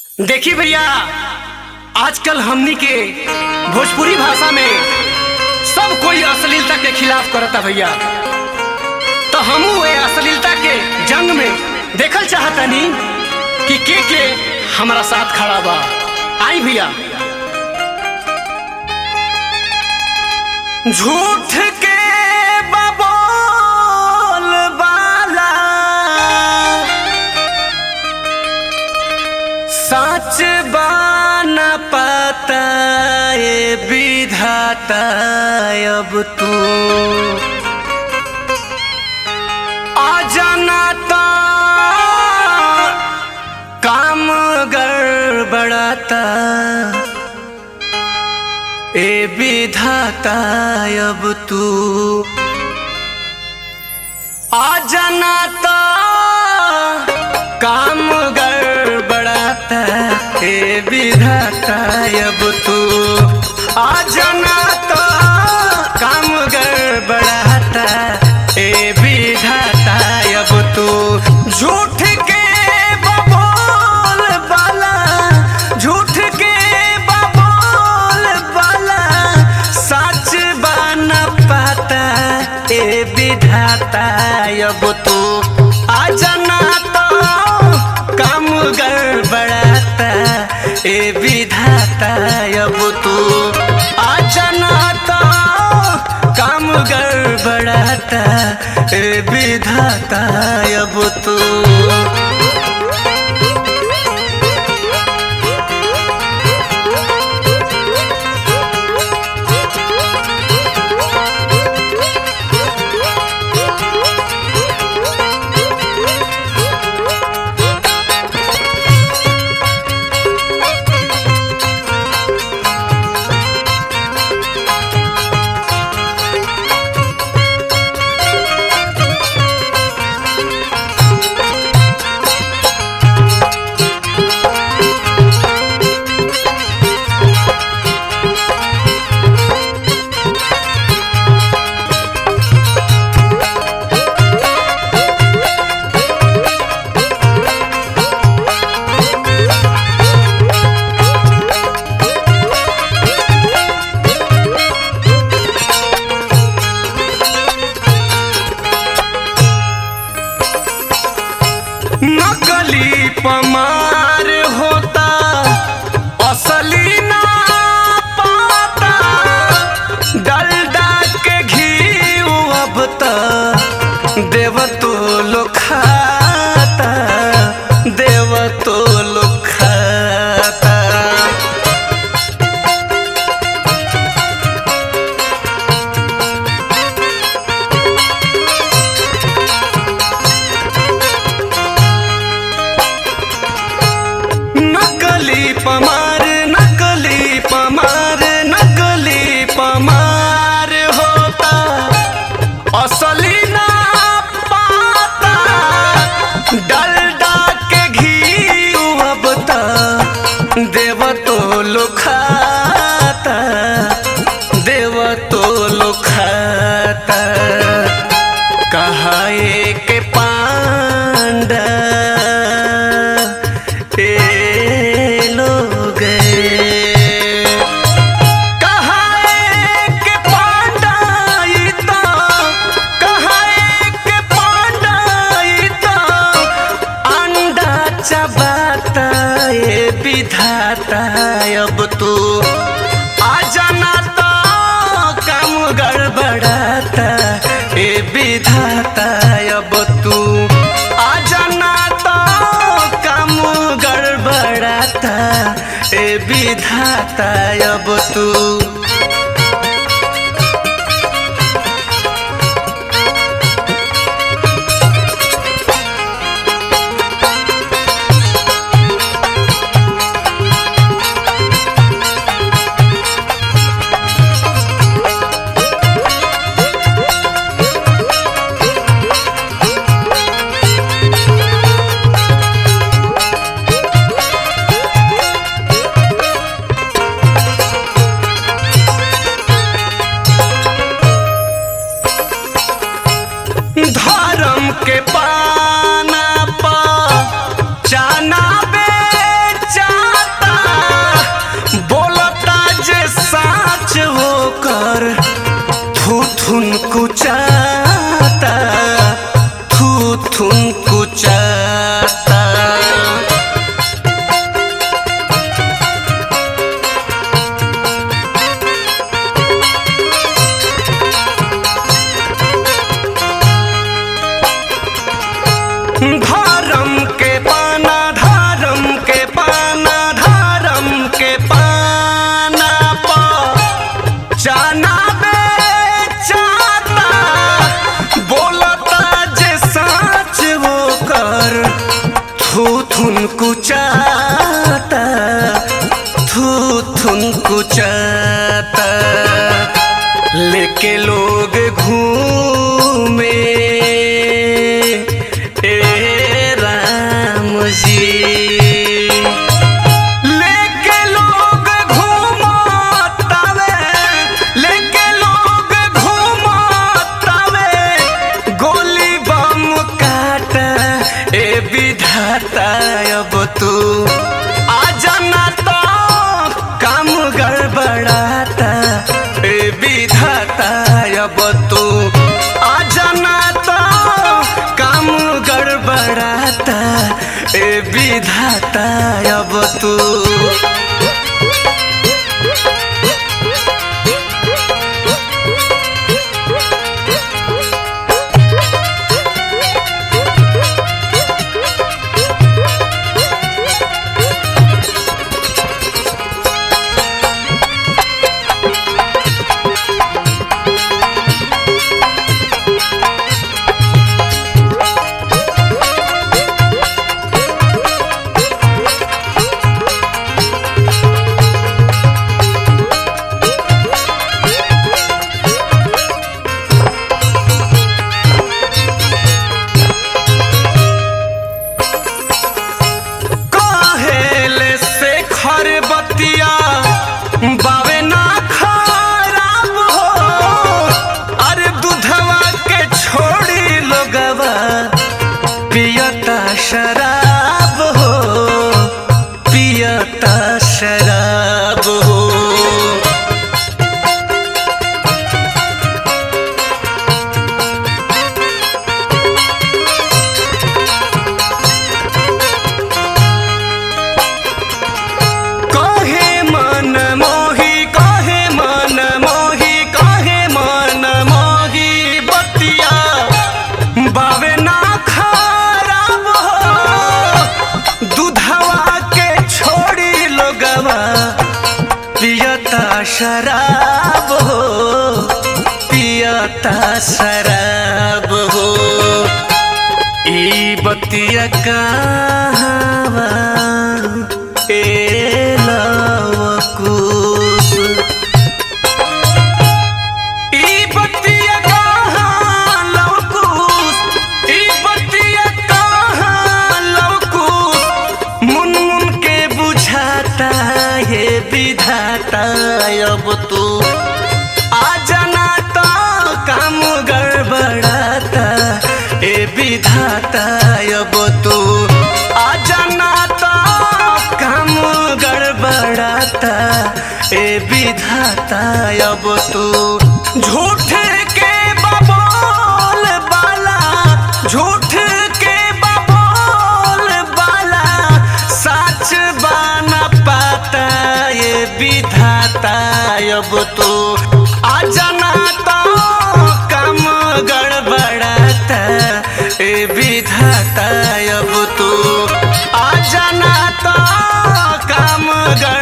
देखी भैया आजकल हमनी के भोजपुरी भाषा में सब कोई अश्लीलता के खिलाफ करता भैया तो हमू ये अश्लीलता के जंग में देखल चाहतनी कि के के हमारा साथ खड़ा बा आई भैया झूठ के बबोल बाला सच बान पता ये विधाता अब तू अजनता काम गड़बड़ाता ए विधाता अब तू अजनता काम गड़बड़ाता ए विधाता अब तू अजनता काम गड़बड़ाता ए विधाता अब तू झूठ के बबोल बाला झूठ के बबोल बाला सच बन पाता ए विधाता अब तू अजना तो कम गड़बड़ाता ए विधाता अब तू अजना तो कम गड़बड़ाता ए विधाता अब तू नकली पमार होता असली ना पाता डलडा के घी अब त देव तो लो खाता देव तो लो खाता नकली पमार नकली पमार नकली पमार होता असली ना पाता डलडा के घी अब त देव तो लो खाता देव तो लो खाता कहाए के पांडा ए लोग कहाए के पांडा ई तो कहाए के पांडा ई तो अंडा चबाता ए विधाता अब तू आ जाना तो काम गड़बड़ाता ए विधाता अब तू आ जाना तो काम गड़बड़ाता ए विधाता अब तू थू थुन कुचाता थू थुन कुचाता लेके लोग घूमे ए राम जी लेके लोग घूमतावे लेके लोग घूमतावे गोली बम काट ए विधाता अब तू आ जाना तो काम गड़बड़ाता ए विधाता अब तू आ जाना तो काम गड़बड़ाता ए विधाता अब तू कहेले से खरबतिया बावे ना खराब हो अरे दूधवा के छोड़ी लोगवा पियता शराब हो पियता शराब हो कहे मन मोही कहे मन मोही कहे मन मोही बतिया बावे ना खराब हो दूधवा के छोड़ी लोगवा पियता शराब हो पियता शराब हो ई बतिया कहवा ए लवकुश ई बतिया कहाँ लवकुश ई बतिया कहाँ लवकुश मुन मुन के बुझाता ये विधाता अब तू आ जाना तो काम गड़बड़ाता ए विधाता अब तू आ जाना तो काम गड़बड़ाता ए विधाता अब तू झूठ के बबोल बाला झूठ के बबोल बाला सच बाना पाता ये विधाता अब तो आ जाना तो काम गड़बड़ाता ए विधाता अब तो आ जाना तो काम गड़